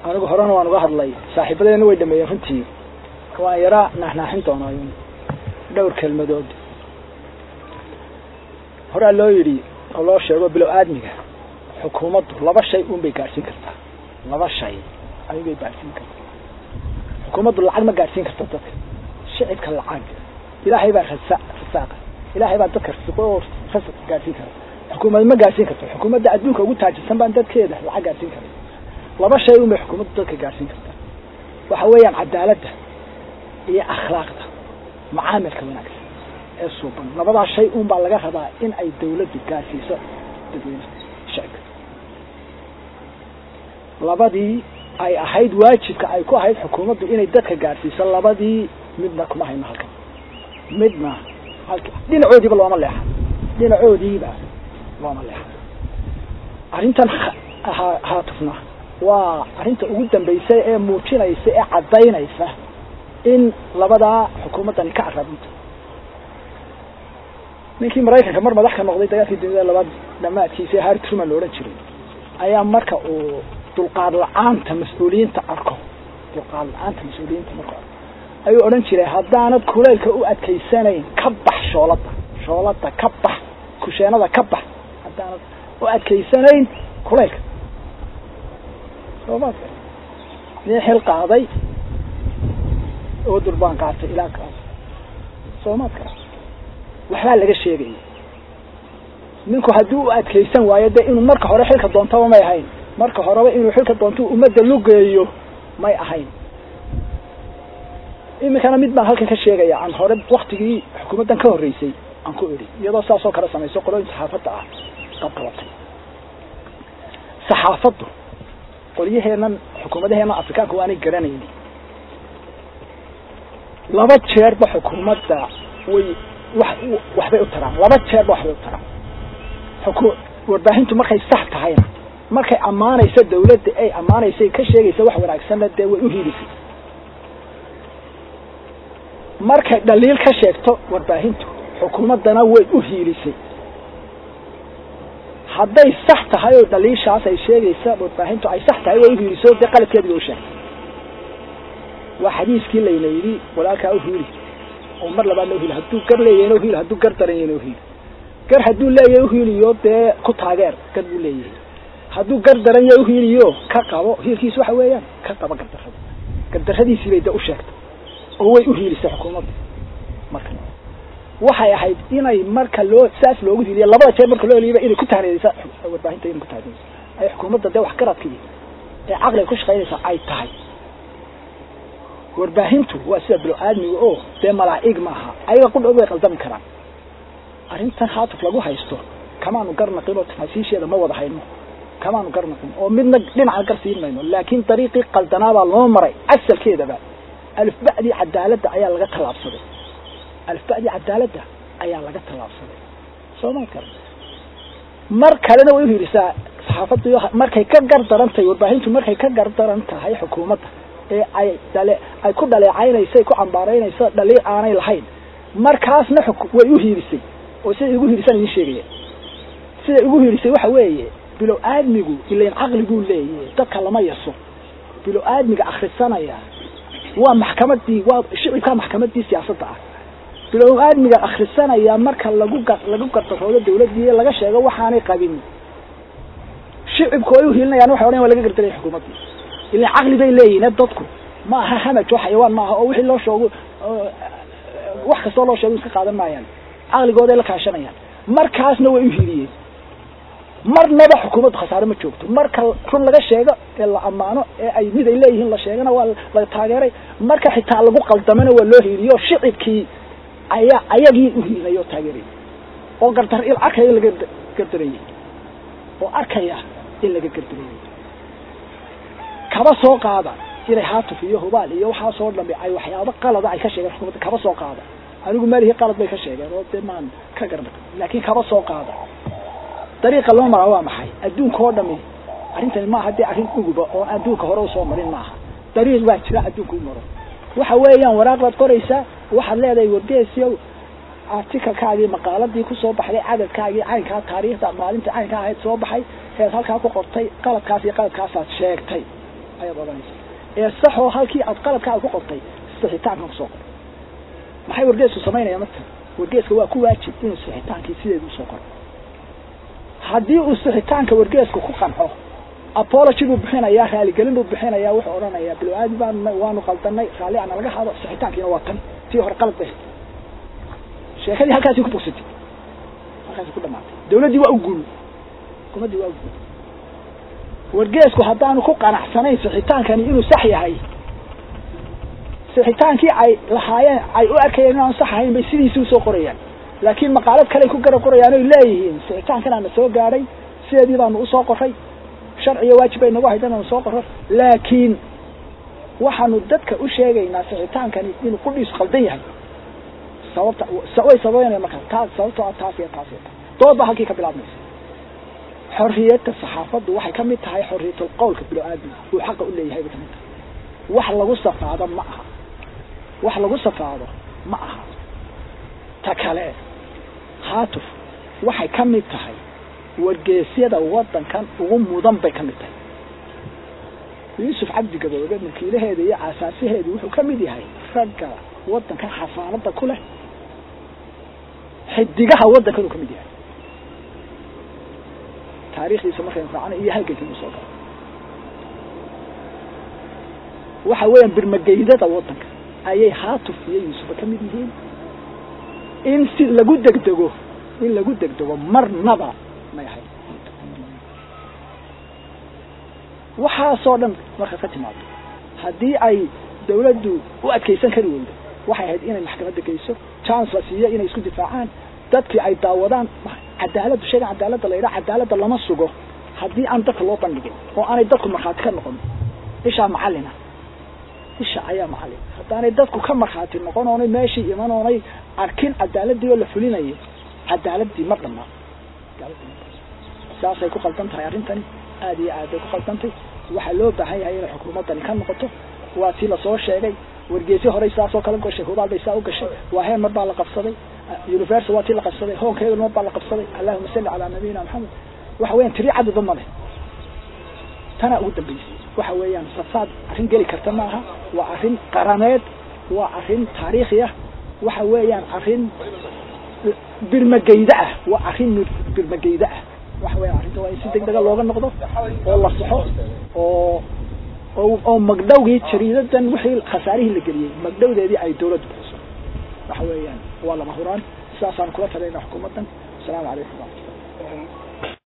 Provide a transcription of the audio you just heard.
anigu horena waan uga hadlay saaxiibadeena way dhameeyeen runtii waan yaraa naaxnaaxin doonaa dhowr kelmadood horaa loo yidhi oo loo sheego bilow aadmiga xukuumaddu laba shay un bay gaadhsiin kartaa laba shay ayubay gaadhsiin kartaa xukuumaddu lacag ma gaadhsiin karta dadka shicibka lacag ilaahay baa rasa rasaaqa ilaahay baa dadka rasiqo oo rasaq gaadhsiin kara xukuumad ma gaadhsiin karto xukuumadda adduunka ugu taajirsan baan dadkeeda lacag gaadhsiin kara laba shay un bay xukuumaddu dadka gaadhsiin kartaa waxa weeyaan cadaaladda iyo akhlaaqda macaamilka wanaagsan ee suuban labadaa shay un baa laga rabaa in ay dawladdu gaadhsiiso dadweynaha shicibka labadii ay ahayd waajibka ay ku ahayd xukuumaddu inay dadka gaadhsiiso labadii midna kuma hayno halkan midna halka dhinacoodiiba looma leexa dhinacoodiiba looma leexa arrintan ha haatufna waa arrinta ugu dambaysa ee muujinaysa ee caddaynaysa in labadaa xukuumaddani ka arabinto ninkii maraykanka mar madax ka noqday dagaalkii duniyada labaad dhamaadkiisa harry truman la odhan jiray ayaa marka uu dulqaad la-aanta mas-uuliyiinta arko dulqaad la-aanta mas-uuliyiinta marku arko ayuu odhan jiray haddaanad kuleylka u adkaysanayn ka bax shoolada shoolada ka bax kusheenada ka bax haddaanad u adkaysanayn kuleylka soomaad nin xil qaaday oo durbaan qaatay ilaa kaas soomaad kara waxbaa laga sheegaya ninku haddii u adkaysan waayo dee inuu marka hore xilka doontaba may ahayn marka horeba inuu xilka doonto ummadda lugeeyo may ahayn iminkana mid baan halkan ka sheegaya aan hore waktigii xukuumaddan ka horreysay aan ku idhi iyadoo saasoo kale samayso qolooyin saxaafadda ah qabqabatay saxaafaddu qolyaheennan xukuumadaheenna afrikaanka waanay garanayni laba jeerba xukuumadda way wax waxbay u taraan laba jeerba waxbay u taraan xuku warbaahintu markay sax tahayna markay ammaanayso dawladda ay ammaanaysay ka sheegaysa wax wanaagsanna dee way u hiilisay markay dhaliil ka sheegto warbaahintu xukuumaddana way u hiilisay hadday sax tahay oo dhaliishaas ay sheegaysa warbaahintu ay sax tahay way u hiiliso dee qaladkeedi ba u sheegtay waa xadiiskii layna yidhi walaalkaa u hiili oo mar labaadna uhiili hadduu gar leeyahayna uhiili hadduu gar daran yahayna uhiili gar hadduu leeyahay uhiiliyo dee ku taageer gar buu leeyahay hadduu gar daran yahay uhiiliyo ka qabo hiilkiisu waxa weeyaan ka qabo gardarrada gardarradiisii bay dee u sheegtay oo way uhiilisay xukuumadda marka waxay ahayd inay marka loo saas loogu hiiliya labada jeer marka loo heliyiba inay ku tahriiraysa warbaahinta inay ku tahriiraysa ay xukuumadda dee waxgaradkii ee caqliga ku shaqaynaysa ay tahay warbaahintu waa sida bilo aadmiga oo dee malaa'ig maaha ayaga qudhood way qaldami karaan arrintan haatuf lagu haysto kamaanu garnaqin oo tafaasiisheeda ma wada hayno kamaanu garnaqin oo midna dhinaca gar siin mayno laakiin dariiqii qaldanaabaa loo maray asalkeedaba alifba'dii cadaaladda ayaa laga tallaabsaday alifba'dii cadaaladda ayaa laga tallaabsaday soomaa kale mar kalena way uhiilisaa saxaafaddu markay ka gar daran tahay warbaahintu markay ka gar daran tahay xukuumadda ee ay dhale ay ku dhaleecaynayso ay ku cambaaraynayso dhaliil aanay lahayn markaasna way u hiilisay oo siday igu hiilisaan idin sheegaya siday igu hiilisay waxa weeye bilow aadmigu ilain caqli buu leeyahy dadka lama yaso bilow aadmiga akrisanaya waa maxkamadii waa shicibkaa maxkamadii siyaasadda ah bilow aadmiga akrisanaya marka lagu ga lagu gardaroodo dawladdii laga sheego waxaanay qabin shicibku ay uhiilinayaan waxay odhan waa laga gardaraya xukuumaddii ilan caqli bay leeyihin dadku ma aha hamaj oo xayawaan maaha oo wixii loo sheego wax kastoo loo sheego iska qaadan maayaan caqligooday la kaashanayaan markaasna way uhiiliyeen marnaba xukuumaddu khasaare ma joogto marka run laga sheego ee la ammaano ee ay mid ay leeyihiin la sheegana waa la taageeray marka xitaa lagu qaldamana waa loo hiiliyo shicibkii ayaa ayagii uhiilinay oo taageerayay oo gardar il arkaya in laga gardarayay oo arkaya in laga gardarayay kaba soo qaada inay haatuf iyo hubaal iyo waxaasoo dhami ay waxyaabo qalada ay ka sheegeen xukuumadda kaba soo qaada anigu malihi qalad bay ka sheegeen oo dee maan ka garnaq laakiin kaba soo qaada dariiqa loo maraa waa maxay adduunka oo dhami arrintani maaha dee arrin uguba oo adduunka hore usoo marin maaha dariiq baa jira adduunka u maro waxa weeyaan waraaq baad qoraysaa waxaad leedahay wargeesiyow articalkaagii maqaaladii kusoo baxday cadadkaagii caynkaa taariikhda maalinta caynkaa ahayd soo baxay heed halkaa ku qortay qaladkaas iyo qaladkaasaad sheegtay ayaad odhanaysa ee saxoo halkii aad qaladkaa ku qortay sixitaankan kusoo qor maxay wargeesku samaynaya marka wargeeska waa ku waajib inuu sixitaankii sideedu usoo qoro haddii uu sixitaanka wargeeska ku qanco apology buu bixinayaa raaligelin buu bixinayaa wuxuu odhanayaa biloaadi baanu waanu qaldanay raalli ana laga hado sixitaankiina waa tan tii hore qalad bay sheekadii halkaasi ku bogsatay halkaasi ku dhamaatay dawladdii waa u guul xukuumaddii waa u guul wargeesku haddaanu ku qanacsanayn sixitaankani inuu sax yahay sixitaankii ay lahaayeen ay u arkayeen inaanu sax ahayn bay sidiisii usoo qorayaan laakiin maqaalad kaley ku gara qorayaan oy leeyihiin sixitaankanaana soo gaadhay sideedii baanu usoo qoray sharciga waajib bay nagu haydan aanu soo qoro laakiin waxaanu dadka u sheegaynaa sixitaankani inuu qudhiisu qaldan yahay sababta way sababeynaya markaa taas sababtoo ah taas iyo taas iyo taas dood baa halkii ka bilaabmaysa xorriyadda saxaafaddu waxay ka mid tahay xorriyatul qowlka bilo-aadmi uu xaqa u leeyahay bay kamid tahay wax lagu safaado ma aha wax lagu safaado ma aha ta kale haatuf waxay ka mid tahay wargeesyada waddankan ugu mudan bay ka mid tahay yuusuf cabdi gaboobe mulkiilaheeda iyo aasaasaheedu wuxuu ka mid yahay ragga waddankan xasaanada ku leh xidigaha waddankan uu ka mid yahay taariikhdiisa markaynu raacana iyo halgankii usoo gala waxa weeyaan birmageydada waddanka ayay haatuf iyo yuusufa ka mid yihiin in si lagu degdego in lagu degdego marnaba may ahayd waxaasoo dhan markaad ka timaado haddii ay dawladdu u adkaysan kari weydo waxay ahayd inay maxkamadda geyso chance la siiyo inay isku difaacaan dadkii ay daawadaan cadaaladdu sheegan cadaaladda la yidhaha cadaaladda lama sugo haddii aan dadka loo bandhigin oo aanay dadku markhaati ka noqon ishaa macallina isha ayaa macallin haddaanay dadku ka markhaati noqon oonay meeshii iman oonay arkin cadaaladii oo la fulinayay cadaaladii ma dhamaa saasay ku qaldan tahay arrintani aada iyo aad bay ku qaldantay waxaa loo baahan yahay inay xukuumaddani ka noqoto waa tii lasoo sheegay wargeesyo horey saasoo kale gashay hubaal bay saa u gashay waa heen mar baa la qabsaday universal waa tii la qabsaday hoonkeedu mar baa la qabsaday allahuma salli calaa nabiyina maxamed waxa weeyaan tiri cadadba ma leh tanaa ugu dambeysay waxa weeyaan safaad arrin geli karta ma aha waa arrin qarameed waa arrin taariikhi ah waxa weeyaan arrin birmageyda ah waa arrin birmageyda ah waxa weeyaan arrinta waa in si degdega looga noqdo oo la saxo oo oo oo magdhowgii jariidadan wixii khasaarihii la geliyey magdhowdeedii ay dawladdu bixiso waxa weeyaan waa lama huraan sidaasaan kula talayna xukuumaddan asalaamu calaykum waraxmatullah